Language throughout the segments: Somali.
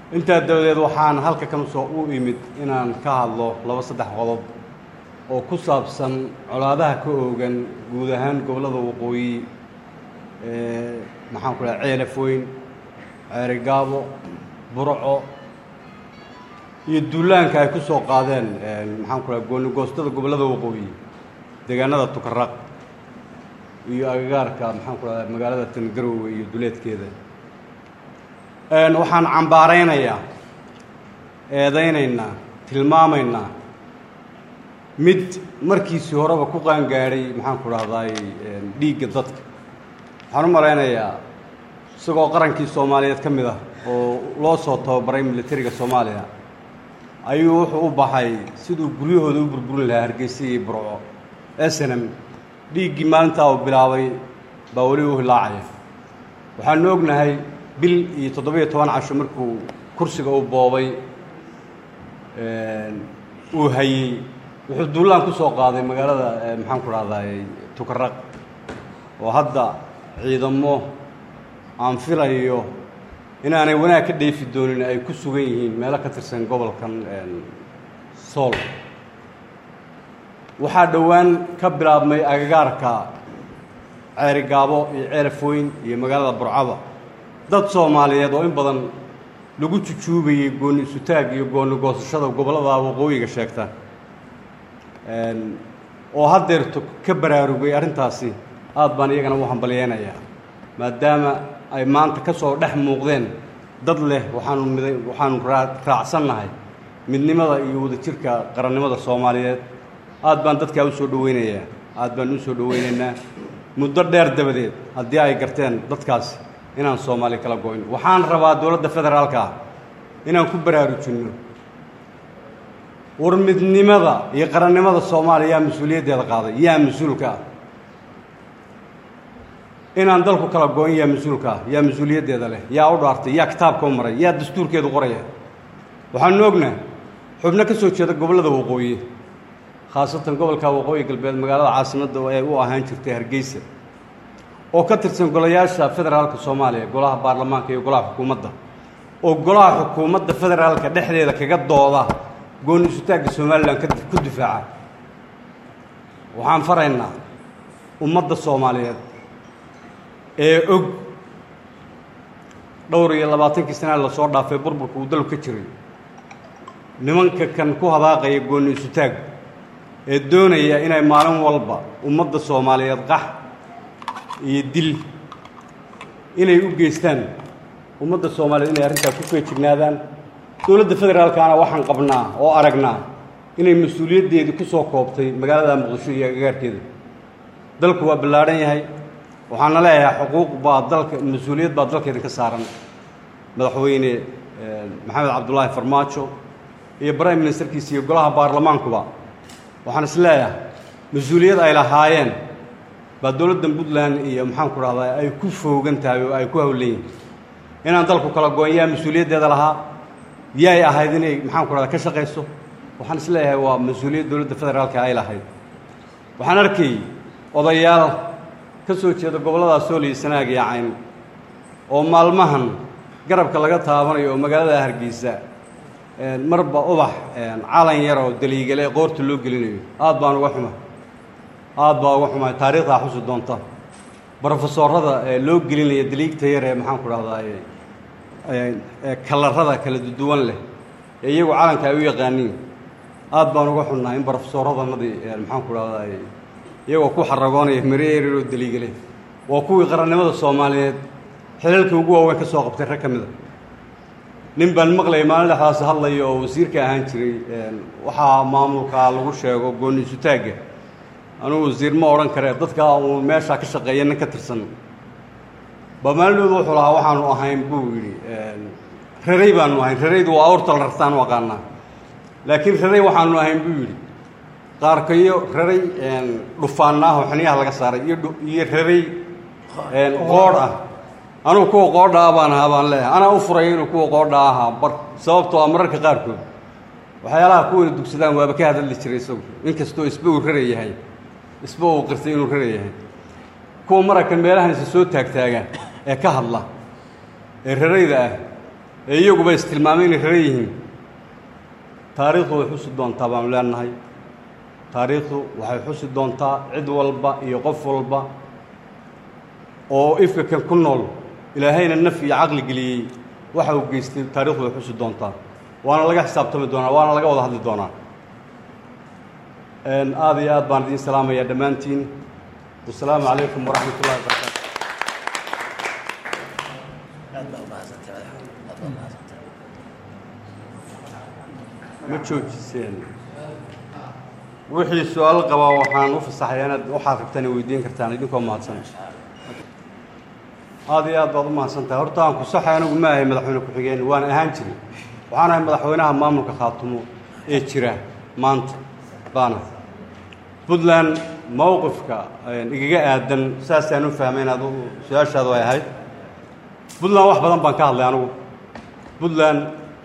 intaa dabadeed waxaan halka kan soo u imid inaan ka hadlo laba saddex qodob oo ku saabsan colaadaha ka oogan guud ahaan gobollada waqooyi maxaan ku dhaha ceelafoyn ceerigaabo burco iyo duulaanka ay ku soo qaadeen maxaan ku dhaha goonigoostada gobollada waqooyi deegaanada tukaraq iyo agagaarka maxaan ku dhahda magaalada tangarowe iyo duleedkeeda waxaan cambaaraynayaa eedaynaynaa tilmaamaynaa mid markiisii horeba ku qaangaadhay maxaan ku dhahdaay dhiigga dadka waxaan u malaynayaa isagoo qarankii soomaaliyeed ka mid ah oo loo soo tababaray militariga soomaaliya ayuu wuxuu u baxay siduu guryahooda u burburin lahaa hargeysa iyo burco snm dhiiggii maalintaa uu bilaabay baa weli u hilaacaya waxaanu ognahay bil iyo toddoba-iyo toban casho markuu kursiga u boobay uu hayey wuxuu duulaan ku soo qaaday magaalada maxaan ku dhahdaay tukaraq oo hadda ciidamo aan filayo inaanay wanaag ka dheefi doonin ay ku sugan yihiin meelo ka tirsan gobolkan sool waxaa dhowaan ka bilaabmay agagaarka ceerigaabo iyo ceelafooyn iyo magaalada burcaba dad soomaaliyeed oo in badan lagu jujuubayey gooni isutaag iyo gooni goosashada gobollada waqooyiga sheegta oo haddeerto ka baraarugay arrintaasi aad baan iyagana u hambalyeynayaa maadaama ay maanta ka soo dhex muuqdeen dad leh waxaanu mid waxaanu raacsannahay midnimada iyo wadajirka qarannimada soomaaliyeed aad baan dadkaa u soo dhoweynayaa aad baan u soo dhoweynaynaa muddo dheer dabadeed haddii ay garteen dadkaasi inaan soomaali kala go-in waxaan rabaa dowladda federaalka ah inaan ku baraarujinno war midnimada iyo qarannimada soomaaliya yaa mas-uuliyaddeeda qaaday yaa mas-uulka ah inaan dalku kala go-in yaa mas-uulka ah yaa mas-uuliyaddeeda leh yaa u dhaartay yaa kitaabka u maray yaa dastuurkeedu qoraya waxaanu ognaha xubno ka soo jeeda gobollada waqooyi khaasatan gobolka waqooyi galbeed magaalada caasimadda ee u ahaan jirtay hargeysa oo ka tirsan golayaasha federaalka soomaaliya golaha baarlamaanka iyo golaha xukuumadda oo golaha xukuumadda federaalka dhexdeeda kaga dooda gooni isutaagga somalilan ku difaaca waxaan faraynaa ummadda soomaaliyeed ee og dhowr iyo labaatankii sanaa lasoo dhaafay burburka uu dalku ka jiray nimanka kan ku hadaaqaya gooni isutaag ee doonaya inay maalin walba ummadda soomaaliyeed qax iyo dil inay u geystaan ummadda soomaaliyeed inay arrintaa ku feejignaadaan dowladda federaalkaana waxaan qabnaa oo aragnaa inay mas-uuliyaddeedii ku soo koobtay magaalada muqdisho iyo agagaarkeeda dalku waa ballaadhan yahay waxaana leeyahay xuquuq baa dalka mas-uuliyad baa dalkeeda ka saaran madaxweyne maxamed cabdullaahi farmaajo iyo prime ministerkiisa iyo golaha baarlamaankuba waxaan is leeyahay mas-uuliyad ay lahaayeen baa dowladda puntland iyo maxaan ku dhahdaa ay ku foogan tahay oo ay ku hawlan yihin inaan dalku kala go-on yaa mas-uuliyaddeeda lahaa yaay ahayd inay maxaan ku dhahdaa ka shaqayso waxaan is leeyahay waa mas-uuliyad dowladda federaalka ay lahayd waxaan arkayy odayaal ka soo jeeda gobolladaas sool iyo sanaag iyo cayn oo maalmahan garabka laga taabanayo oo magaalada hargeysa marba ubax calan yar oo daliigale qoorta loo gelinayo aad baan uga xuma aad baa uga xumaay taariikhdaa xusi doonta brofesorada ee loo gelinaya daliigta yar ee maxaan ku dhahdaa kalarada kala duwan leh ee iyagu calanka ay u yaqaaniin aad baan uga xunnahay in brofesoradanadii maxaan ku dhahdaa iyagoo ku xaragoonaya mareeroo daliigale waa kuwii qarannimada soomaaliyeed xilalkii ugu waaweyn ka soo qabtay rag ka mid a nin baan maqlayay maalin dhexdaas hadlaya oo wasiirka ahaan jiray waxaa maamulkaa lagu sheego gooni isutaagga anugu wasiir ma odhan karee dadkaa uun meeshaa ka shaqeeya nin ka tirsan ba maalidoodu wuxuu lahaa waxaanu ahayn buu yidhi raray baanu ahayn raraydu waa awrta la rartaan u aqaanaa laakiin raray waxaanu ahayn buu yidhi qaarkayo raray dhufaannaahoo xiniyaha laga saaray iyo iyo raray qoodh ah anugu kuwa qoodha ah baan ahaa baan leeyahay anaa u furaya inuu kuwa qoodha ahaa bar sababtoo ah mararka qaarkood waxyaalaha kuwana dugsadaan waaba ka hadalli jiray isagu inkastoo isba uu rara yahay isba uu qirtay inuu rara yahay kuwa mararka meelahan isa soo taagtaagaan ee ka hadla ee rarayda ah ee iyaguba istilmaamay inay raran yihiin taariikhdu way xusi doontaa baanu leenahay taariikhdu waxay xusi doontaa cid walba iyo qof walba oo ifka kan ku nool ilaahayna naf iyo caqli geliyey waxa uu geystay taarikhdu way xusi doontaa waana laga xisaabtami doonaa waana laga wada hadli doonaa aada iyo aad baan idiin salaamayaa dhammaantiin wasalaamu calaykum waraxmat ullahi wabarakaatu ma joojiseen wixii su-aal qabaa waxaan u fasaxaya inaad waxaad rabtaan weydiin kartaan idinkoo mahadsan aada iyo aad baad u mahadsan tahay horta aan ku saxay anigu ma ahay madaxweyne ku-xigeen waan ahaan jiray waxaan ahay madaxweynaha maamulka khaatumo ee jira maanta baana puntland mowqifka igaga aadan saasaan u fahmay inaad su-aashaadu ay ahayd puntland wax badan baan ka hadlay anigu puntland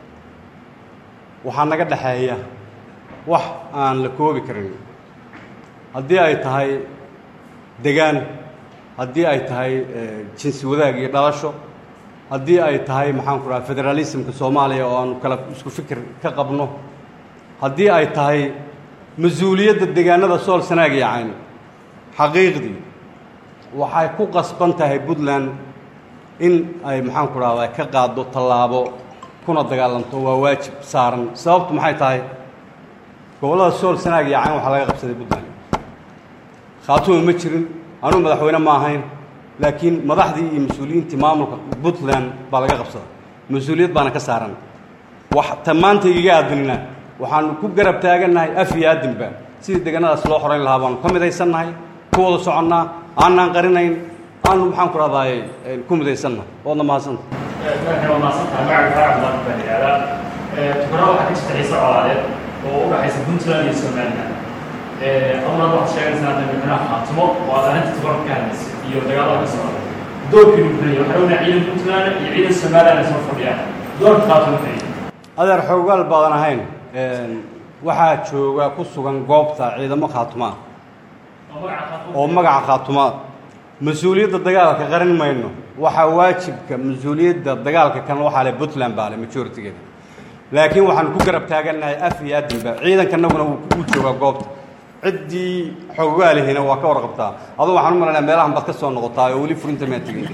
waxaa naga dhexeeya wax aan la koobi karin haddii ay tahay degaan haddii ay tahay jinsi wadaag iyo dhalasho haddii ay tahay maxaan ku dhaha federaalismka soomaaliya oo aanu kala isku fikir ka qabno haddii ay tahay mas-uuliyadda deegaanada sool sanaag iyo cayn xaqiiqdii waxay ku qasban tahay puntland in ay maxaan ku dhahda ka qaaddo tallaabo kuna dagaalanto waa waajib saaran sababtu maxay tahay gobollada sool sanaag iyo cayn waxaa laga qabsaday puntland khaatuma ma jirin anugu madaxweyne ma ahayn laakiin madaxdii iyo mas-uuliyiintii maamulka puntland baa laga qabsaday mas-uuliyad baana ka saaran wax ta maanta igaga aadinina waxaanu ku garab taagannahay af iyo aadinba sidii deegaanadaas loo xorayn lahaa baanu ka midaysannahay ku wada soconnaa aanaan qarinayn aanu maxaan ku rahdaay ku midaysannahay waadna mahadsanta waa mahadsantahay magaca faracad baan baan yidhahdaa tukaro waxaa ka jirta xiise colaadeed oo u dhaxaysa puntland iyo somaliland adunaad waxaad sheeganaysaa hadda madaxweynaha khaatimo oo aad arrinta tukarka ka hadlaysay iyo dagaalada ka socda doorkiinu fulaya waxaa ognaa ciidan puntland iyo ciidan somaliland ay soo fadhiyaan doorka khaatimo fulaya adeer xoogaal baadan ahayn waxaa jooga ku sugan goobta ciidamo khaatumaa oo magaca khaatimo oo magaca khaatumaa mas-uuliyadda dagaalka qarin mayno waxaa waajibka mas-uuliyadda dagaalka kan waxaa le puntland baa le majoritigeeda laakiin waxaanu ku garab taagannahay af iyo adinba ciidankanaguna wuu joogaa goobta ciddii xoogaalihina waa ka warqabtaa aduu waxaan u malanaya meelahan baad ka soo noqotaa oo weli furinta maa tegin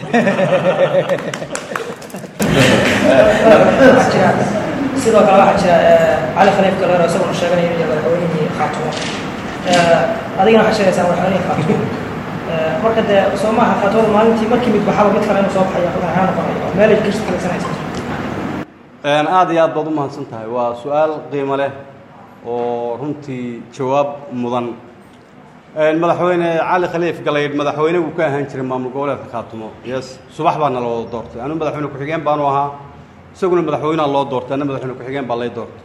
waxaa jira sidoo kale waxaa jira cali khaliif galeero isaguna sheeganaya inuu yahay madaxweynihii khaatumo adigana waxaa sheegaysaa madaxweynihii khaatumo marka dee soo maaha khaatumo maalintii markii mid baxaba mid kale inuu soo baxayo madaxweyne noqonayo oo meelay kirsi kalaysanaysa aada iyo aad baad u mahadsan tahay waa su-aal qiimo leh oo runtii jawaab mudan madaxweyne cali khaliif galaydh madaxweyne wuu ka ahaan jiray maamul goboleedka khaatumo yes subax baa nala wada doortay anu madaxweyne ku-xigeen baanu ahaa isaguna madaxweyneha loo doortay anna madaxweyne ku-xigeen baa lay doortay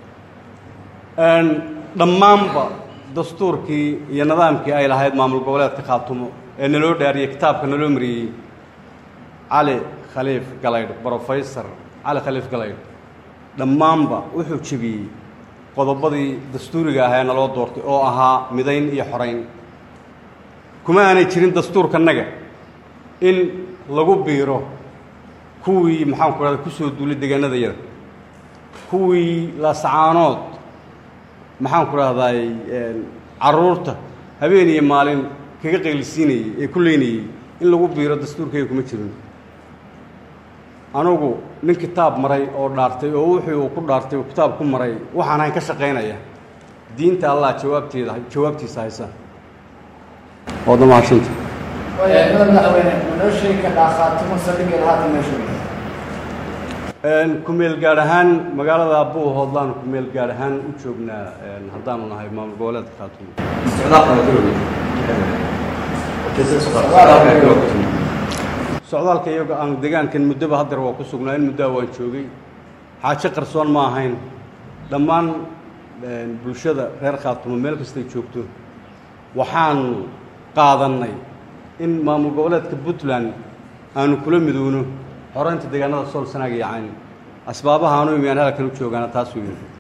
dhammaanba dastuurkii iyo nidaamkii ay lahayd maamul goboleedka khaatumo ee naloo dhaariyey kitaabka naloo mariyey cali khaliif galaydh brofesor cali khaliif galaydh dhammaanba wuxuu jebiyey qodobadii dastuuriga ahaa ee naloo doortay oo ahaa midayn iyo xorayn kuma aanay jirin dastuurkanaga in lagu biiro kuwii maxaanku rahda ku soo duulay deegaanada yada kuwii laascaanood maxaanku rahdaay carruurta habeen iyo maalin kaga qaylisiinayey ee ku leynayey in lagu biiro dastuurkayga kuma jirin anugu nin kitaab maray oo dhaartay oo wixii uu ku dhaartay uu kitaab ku maray waxaan hayn ka shaqaynaya diinta allah jawaabteeda jawaabtiisa haysa waadna mahadsanta madax madaxweyne ma noo sheegi kartaa khaatimo saldhiggeeda haatan meeshu kumeel gaadh ahaan magaalada abuu hoodlaanu kumeel gaadh ahaan u joognaa haddaanu nahay maamul goboleedka khaatumo socdaalka iyaga aan degaankan muddoba hadeer waa ku sugnaa in muddoa waan joogay xaajo qarsoon ma ahayn dhammaan bulshada reer khaatumo meel kastay joogto waxaanu qaadannay in maamul goboleedka puntland aanu kula midowno xoraynta deegaanada sool sanaag iyo cayn asbaabaha aanu imi aan halkan u joogaana taas weyn